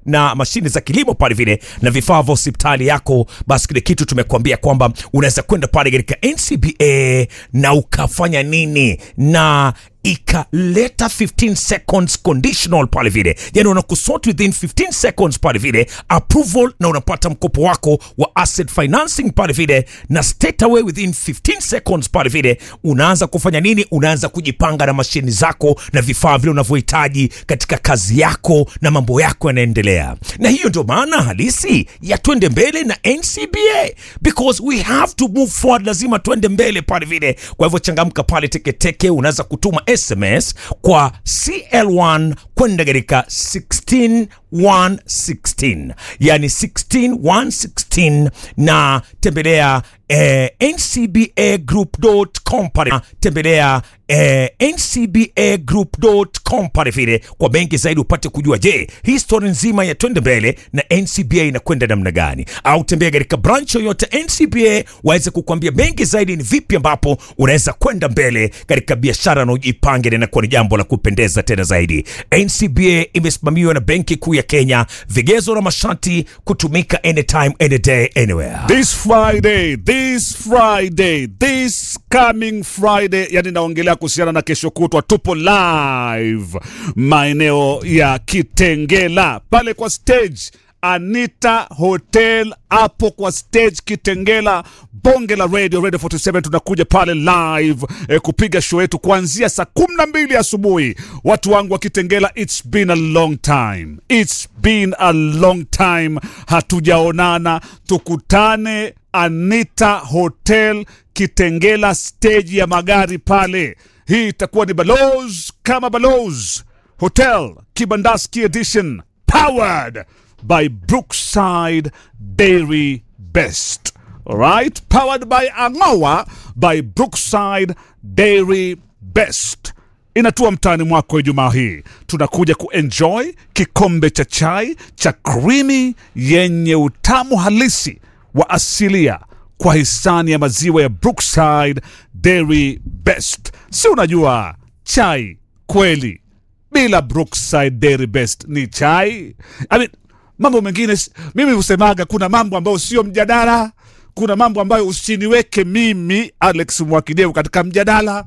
na mashine za kilimo pale vile na vifaa vya hospitali yako, basi kile kitu tumekuambia kwamba unaweza kwenda pale katika NCBA na ukafanya nini na ikaleta 15 seconds conditional pale vile, yani unakusort within 15 seconds pale vile approval, na unapata mkopo wako wa asset financing pale vile, na straight away within 15 seconds pale vile unaanza kufanya nini? Unaanza kujipanga na mashini zako na vifaa vile unavyohitaji katika kazi yako, na mambo yako yanaendelea. Na hiyo ndio maana halisi ya twende mbele na NCBA, because we have to move forward, lazima twende mbele pale vile. Kwa hivyo changamka pale teketeke, unaweza kutuma SMS kwa CL1 kwenda katika 16116 yani 16116 na tembelea eh, ncbagroup.com pale tembelea eh, ncbagroup.com pale vile kwa benki zaidi upate kujua je histori nzima ya twende mbele na ncba inakwenda namna gani au tembea katika branch yoyote ncba waweze kukwambia benki zaidi ni vipi ambapo unaweza kwenda mbele katika biashara na ujipange na inakuwa ni jambo la kupendeza tena zaidi ncba imesimamiwa na benki kuu ya kenya vigezo na masharti kutumika anytime any day anywhere This Friday, this Friday, this coming Friday, yani naongelea kuhusiana na kesho kutwa, tupo live maeneo ya Kitengela pale kwa stage Anita Hotel hapo kwa stage Kitengela, bonge la radio Radio 47. Tunakuja pale live eh, kupiga show yetu kuanzia saa kumi na mbili asubuhi. Watu wangu wa Kitengela, it's been a long time, it's been a long time hatujaonana. Tukutane Anita Hotel Kitengela, stage ya magari pale. Hii itakuwa ni Balozi kama Balozi Hotel Kibandaski Edition powered by Brookside Dairy Best. All right? Powered by Angawa by Brookside Dairy Best. Inatua mtaani mwako Ijumaa hii, tunakuja kuenjoy kikombe cha chai cha krimi yenye utamu halisi wa asilia kwa hisani ya maziwa ya Brookside Dairy Best. Si unajua chai kweli bila Brookside Dairy Best ni chai. I mean, mambo mengine s- mimi husemaga, kuna mambo ambayo sio mjadala, kuna mambo ambayo usiniweke mimi Alex Mwakideu katika mjadala.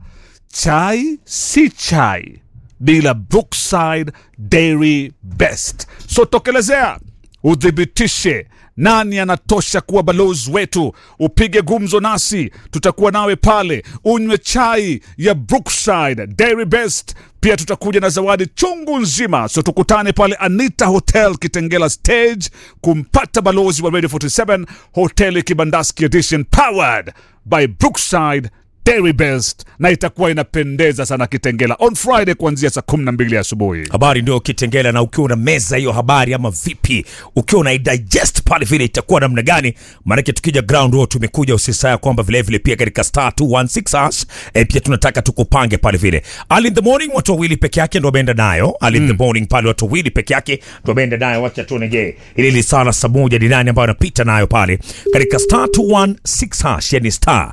Chai si chai bila Brookside Dairy Best. So tokelezea uthibitishe nani anatosha kuwa balozi wetu. Upige gumzo nasi, tutakuwa nawe pale, unywe chai ya Brookside Dairy Best. Pia tutakuja na zawadi chungu nzima, so tukutane pale Anita Hotel Kitengela stage kumpata balozi wa Radio 47 Hotel Kibandaski Edition powered by Brookside Dairy Best, na itakuwa inapendeza sana Kitengela on Friday kuanzia saa 12 asubuhi. habari ndio kitengela na ukiwa una meza hiyo habari ama vipi ukiwa una digest pale vile itakuwa namna gani maanake tukija ground huo tumekuja usisaya kwamba vilevile pia katika star 216 hash e, pia tunataka tukupange pale vile early in the morning watu wawili peke yake ndo wameenda nayo early in the morning pale watu wawili peke yake ndo wameenda nayo wacha tuone je ili lisala saa moja ni nani ambayo anapita nayo pale katika star 216 hash yani star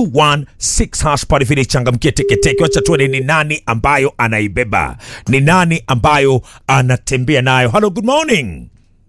216 hash pale vile changamkie teketeke wacha tuone ni nani ambayo anaibeba ni nani ambayo anatembea nayo hello good morning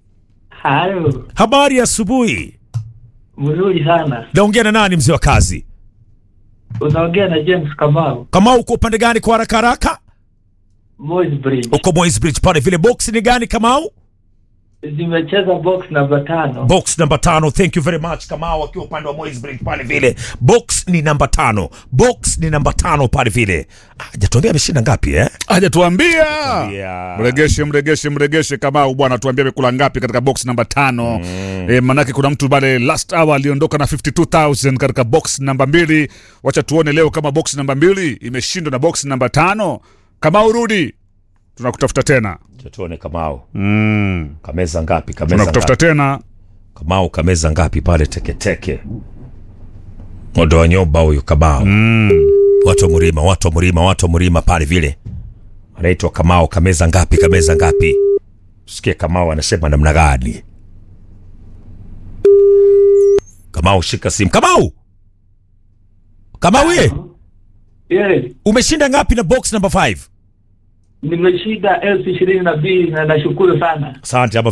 Halo, habari ya asubuhi mzuri sana. naongea na nani mzee wa kazi Unaongea na James Kamau, kama uko upande gani kwa haraka haraka Moi's Bridge. uko Moi's Bridge pale vile box ni gani kamau Zimecheza box namba tano. box namba tano thank you very much kamau akiwa upande wa Moi's Bridge pale vile box ni namba tano box ni namba tano pale vile Ah, jatuambia ameshinda ngapi eh Aja tuambia Yeah. mregeshe mregeshe mregeshe Kamau bwana, tuambie amekula ngapi katika box namba tano. E, manake kuna mtu pale last hour aliondoka na 52000 katika box namba mbili. Wacha tuone leo kama box namba mbili imeshindwa na box namba tano. Kamau, rudi, tunakutafuta tena Acha tuone kamau mm. kameza ngapi kameza tunakutafuta ngapi tena kamau kameza ngapi pale teketeke modo wa nyoba huyu kamau mm. watu wa mlima watu wa mlima watu wa mlima pale vile anaitwa kamau kameza ngapi kameza ngapi sikie kamau anasema namna gani kamau shika simu kamau kamau ye Yes, umeshinda ngapi na box number 5 nimeshinda elfu ishirini na mbili na nashukuru sana. asante ama